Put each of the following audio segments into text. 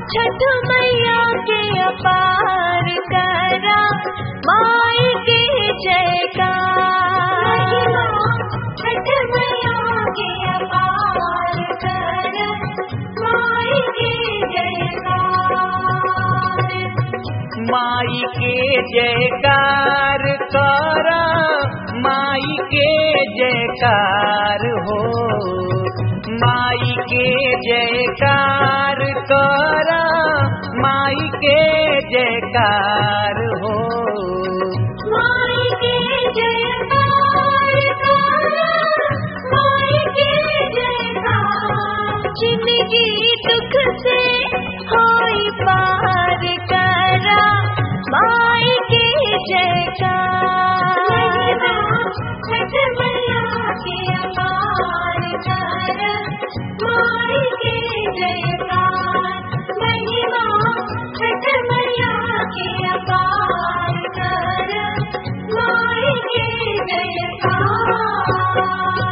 छठ मैया के अपार करा माई के जयकार छठ मैया के अपार करा माई के जयकार माई के जयकार कर माई के जयकार हो माई के जयकार कर माई के जयकार हो माई के जयकार करा माई के जयकार जिंदगी दुख से होई पार करा माई के जयकार छठ मैया के अपार करा माई के जयकार महिमा छठ मैया के अपार करा माई के जयकार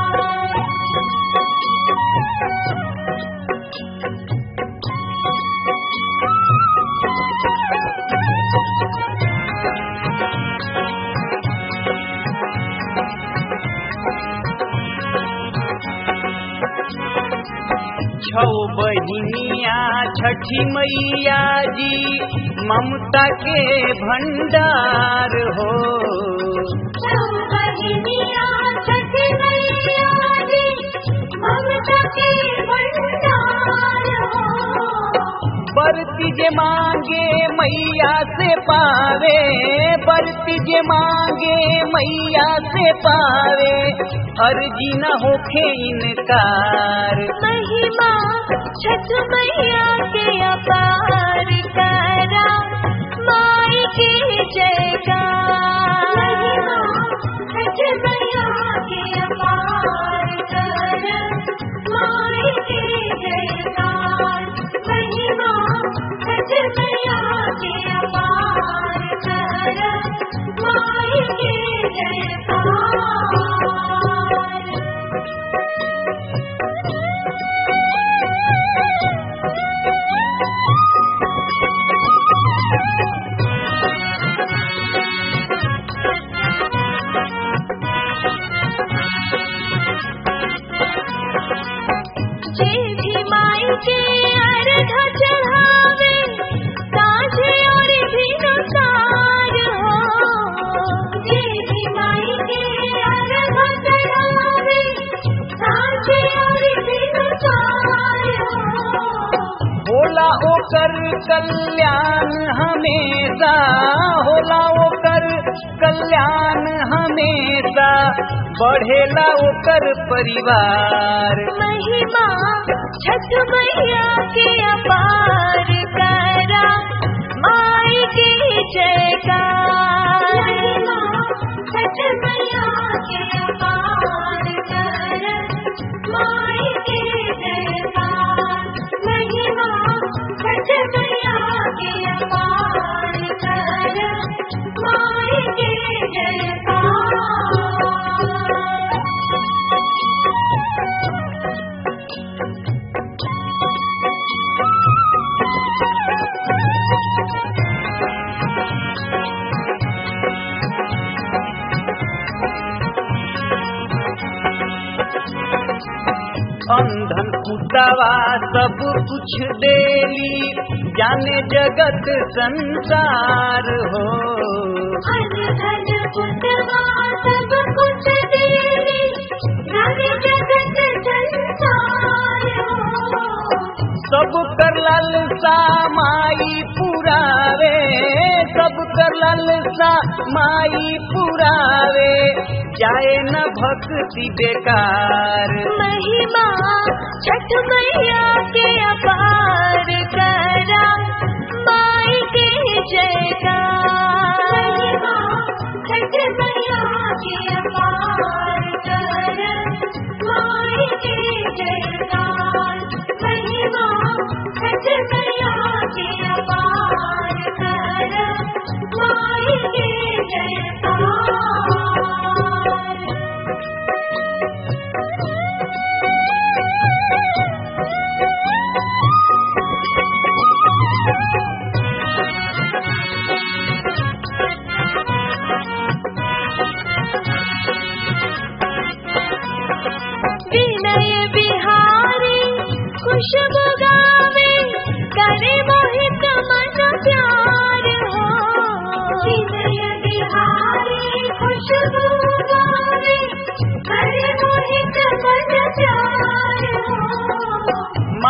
छौ बहिनिया छठी मैया जी ममता के भंडार हो बहिनिया छठ मैया जी ममता के भंडार हो बरती जे मांगे मैया से पावे बरती जे मांगे मैया से पावे अर्जी न होखे इनकार महिमा छठ मैया के अपार करा माई के जयकार छठ मैया के अपार करा माई के जयकार महिमा छठ मैया के अपार करा माई के जयकार जे भी माई के अर्घ चढ़ावे साझे और भिनसार हो जे भी माई के अर्घ चढ़ावे साझे और भिनसार हो होला ओकर कल्याण हमेशा होला ओकर कल्याण हमेशा बढ़ेला ओकर परिवार महिमा छठ मैया के अपार करा माई के जयकार छठ मैया के अपार करा माई के जयकार महिमा छठ मैया के अपार करा माई के जयकार अंधन कुटावा सब कुछ देली जाने जगत संसार हो धन कुटवा सब कुछ देवी धन जगत संसार सब कर लालसा माई पुरावे सब कर लालसा माई पुरावे जाए न भक्ति बेकार महिमा छठ मैया के अपार करा माई के जयकार छठ मैया के अपार करा माई के जयकार महिमा छठ मैया के अपार करा माई के जयकार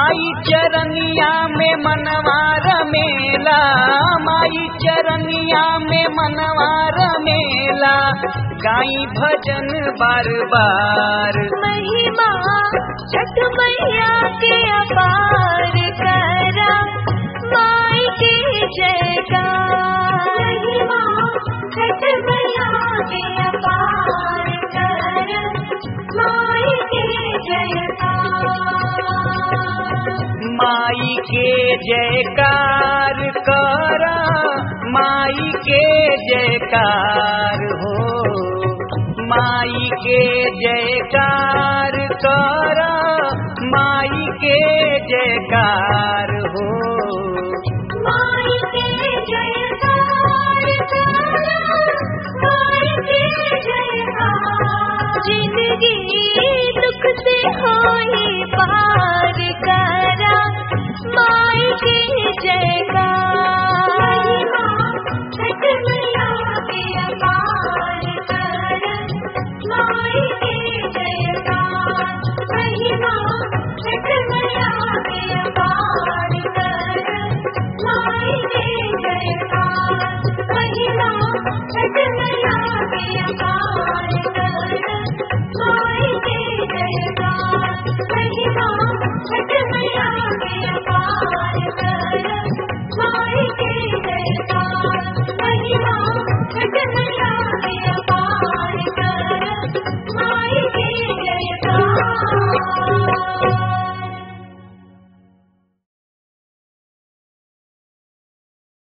माई चरनिया में मनवार मेला माई चरनिया में मनवार मेला गाई भजन बार बार महिमा छठ मैया के अपार करा माई के जयकार महिमा छठ मैया के अपार करा माई के जयकार माई के जयकार कर माई के जयकार हो माई के जयकार कर माई के जयकार हो माई के जयकार करा माई के जयकार जिंदगी दुख से होई पार